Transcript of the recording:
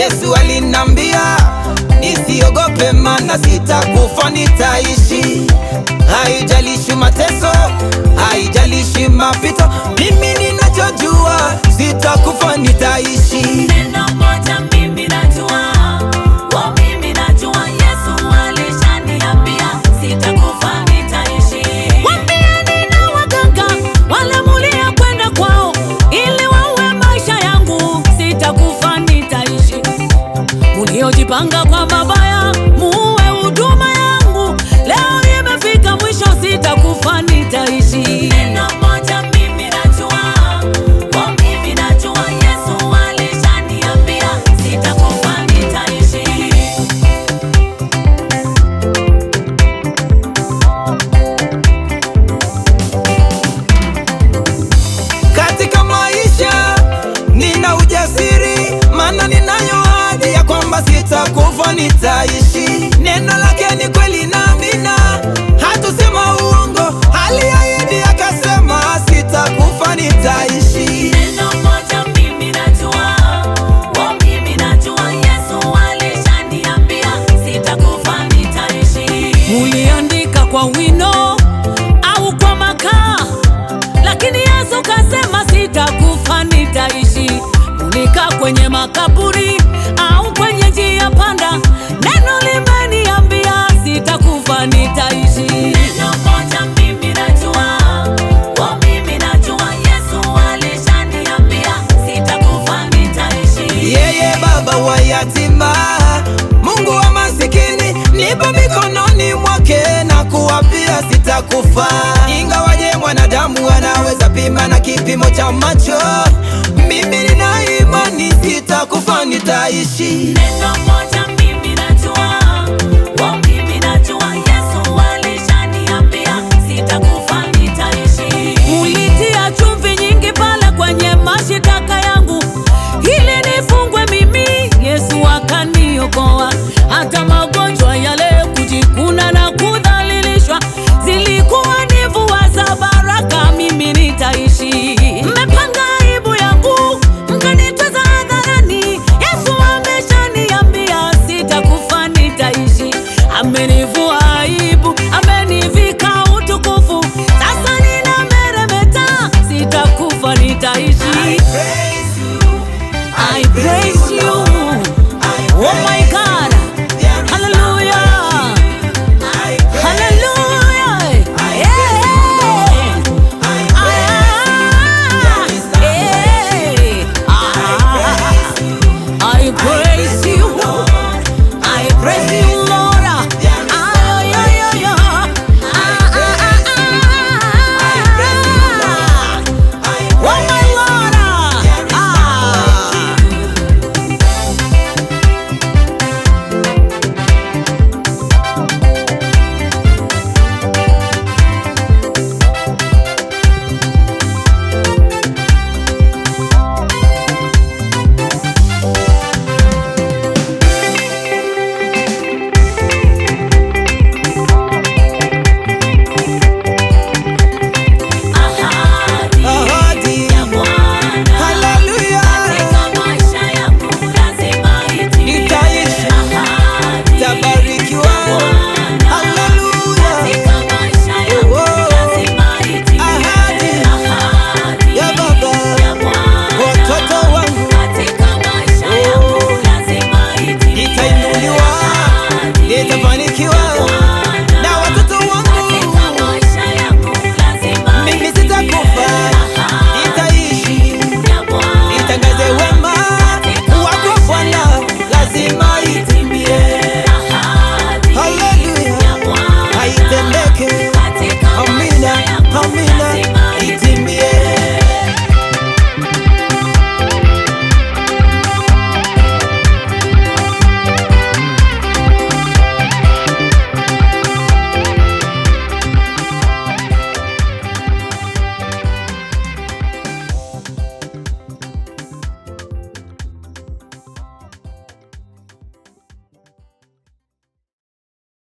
Yesu alinambia nisiogope, mana sitakufa, nitaishi. Haijalishi mateso, haijalishi mapito, mimi ninachojua sitakufa, nitaishi. Neno moja mimi najua, oh mimi najua Yesu alishaniambia sitakufa nitaishi. Waambieni na waganga wale mulia kwenda kwao ili waue maisha yangu, sitakufa nitaishi. Muliojipanga kwa mabaya muue huduma yangu, leo imefika mwisho, sitakufa nitaishi. Neno moja mimi najua, oh mimi najua Yesu alishaniambia sitakufa nitaishi. Katika maisha nina ujasiri, maana ninayo ahadi ya kwamba sitakufa, nitaishi. Neno lake ni kweli na amina, hatusema uongo. Aliahidi akasema, sitakufa, nitaishi. Neno moja mimi najua, oh mimi najua Yesu alishaniambia sitakufa nitaishi. Muliandika kwa wino au kwa makaa, lakini Yesu kasema sitakufa nitaishi. Mulikaa kwenye makaburi au kwenye njia panda, neno limeniambia sitakufa nitaishi. Neno moja mimi najua, oh mimi najua Yesu alishaniambia sitakufa nitaishi. Yeye baba wa yatima, Mungu wa masikini, nipo mikononi mwake na kuwapia sitakufa. Ingawaje mwanadamu anaweza pima na kipimo cha macho, mimi nina imani sitakufa, nitaishi. Neno moja mimi najua, oh mimi najua Yesu alishaniambia sitakufa nitaishi. Mulitia chumvi nyingi pale kwenye mashitaka yangu ili nifungwe mimi, Yesu akaniokoa. Hata magonjwa yale kujikuna na kudhalilishwa zilikuwa ni mvua za baraka, mimi nitaishi. Mmepanga aibu yangu mkanitweza hadharani, Yesu ameshaniambia sitakufa nitaishi. Amenivua aibu, amenivika utukufu, sasa ninameremeta, sitakufa nitaishi. I praise you. Oh my God. Hallelujah. Hallelujah. Yeah. Ah, yeah. Ah, I praise